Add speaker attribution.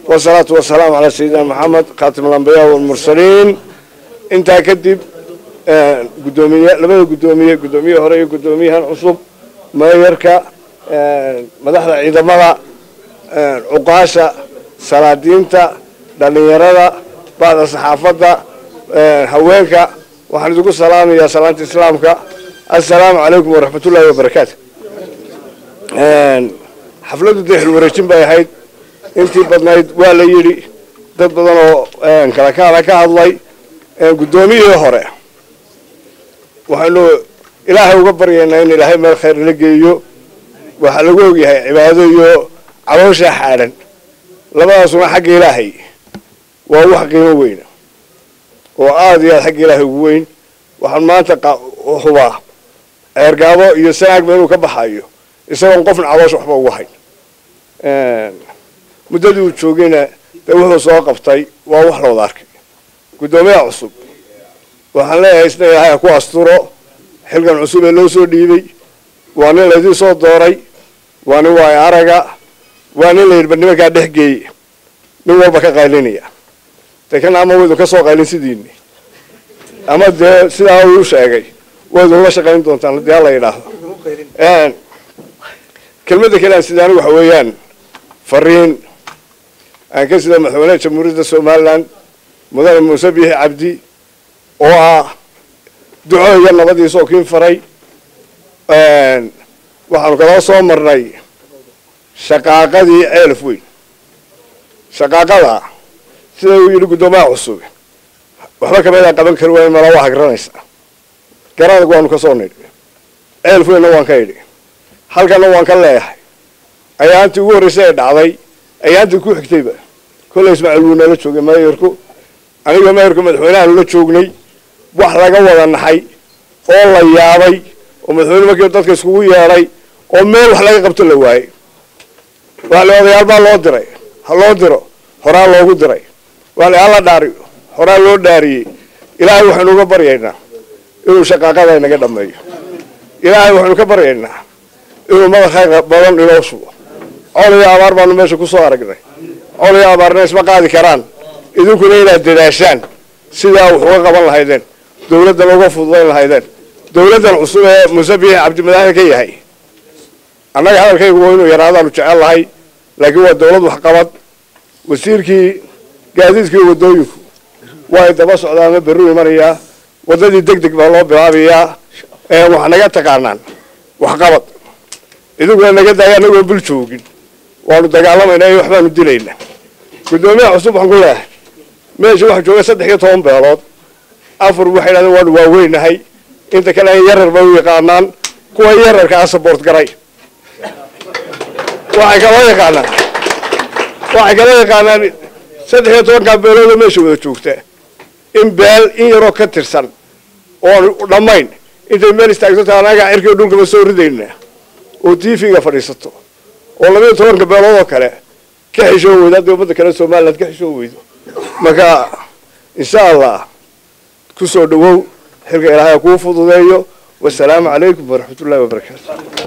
Speaker 1: wasalaatu wasalaamu calaa sayidina maxamed khaatim alambiyaa walmursaliin intaa kadib gudoomiye labada guddoomiye guddoomiye hore iyo guddoomiyahan cusub meeyarka madaxda ciidamada cuqaasha salaadiinta dhalinyarada bacda saxaafadda haweenka waxaan idinku salaamayaa salaanta islaamka assalaamu calaykum waraxmatullaahi wabarakaatu xafladdu dee xilwareejin bay ahayd intii badnayd waa la yidhi dad badan oo kala kaala ka hadlay guddoomiyihii hore waxaynu ilaahay uga baryaynaa in ilaahay meel khayr la geeyo waxaa lagu ogyahay cibaado iyo caloosha xaadhan labadaasuna xagga ilaahay waa wax qiimo weyn oo aada iyo aada xagga ilaahay ugu weyn waxaan maanta hubaa ceergaabo iyo sanaagba inuu ka baxayo isagoon qofna caloosha waxba ugu hayn muddadii uu joogayna dee wuxuu soo qabtay waa wax looda arkay guddoomiyaha cusub waxaan leeyahay isna ilaahay ha ku asturo xilkan cusub ee loo soo dhiibay waa nin laydin soo dooray waa nin waay araga waa nin layidhi bal nimankaa dhex geeye nin walba ka qaylinaya dee kana ama waydu ka soo qaylin sidiini ama dee sidaa uu sheegay waydu la shaqayn doontaan haddii hala yidhaahdo kelmadda kale aan sidaani waxa weeyaan fariin aan ka sida madaxweynaha jamhuuriyadda somalilan mudane muuse biixi cabdi oo ah duco iyo nabadiisoo kiin faray waxaanu kala soo marnay shaqaaqadii ceelaf weyn shaqaaqada sida uu yidhi guddoomiyaha cusub waxba kameedaa qaban kari waayo mala waa hagranaysaa garadag waanu ka soo nidhi ceelaf weynna waan ka idhi halkana waan ka leeyahay ayaantii ugu horreysay ee dhacday ayaantii ku xigtayba kolley ismaaciil wuu nala joogay mayorku aniga mayorka madaxweynahan la joognay wax laga wada naxay oo la yaabay oo madaxweyne markii dadka iskugu yeedhay oo meel wax laga qabto la waayey waale odayaal baa loo diray ha loo diro horaa loogu diray waale hala dhaariyo horaa loo dhaariyey ilaahay waxaynu uga baryaynaa inuu shaqaaqada inaga dhameeyo ilaahay waxaynu ka baryaynaa inuu mada khayr badan inoo sugo col iyo abaar baanu meesha kusoo aragnay col iyo abaarna isma qaadi karaan idinkuna inaad dadaashaan sidaa wax uga qaban lahaydeen dawladdan uga fududayn lahaydeen dawladdan cusub ee muuse biixi cabdimadaxda ka yahay annaga hadalkaygu waa inuu yaraadaanu jecel lahay laakiin waa dawlad waxqabad wasiirkii gaadiidkii wadooyinku waa daba socdaama berru imanayaa waddadii deg deg baa loo bilaabayaa wax naga taqaanaan waxqabad idinkuna naga daaya annagoon bul joogin waanu dagaalamaynaa iyo waxbaanu dilaynaa guddoomiyaha cusub waxaan ku leeyahay meesha waxaa jooga saddex iyo toban beelood afar waxay dhahdeen waanu waaweynahay inta kale ay yarar ba u yaqaanaan kuwa yararka a saboort garay waxay kaloo yaqaanaan waxay kaloo yaqaanaan saddex iyo tobankaa beeloodoo meesha wada joogta in beel in yaroo ka tirsan oon dhammayn intay meel istaagsato anagaa cirkii dhunkaba soo ridaynaa oo tv-ga fadhiisato oo labayo tobanka beelood oo kale ka xishoon weydo haddii ummadda kale somaliland ka xishoon weydo marka insha allah kusoo dhawow xilka ilaahay kuu fududeeyo wasalaamu calaykum waraxmatullahi wabarakaatu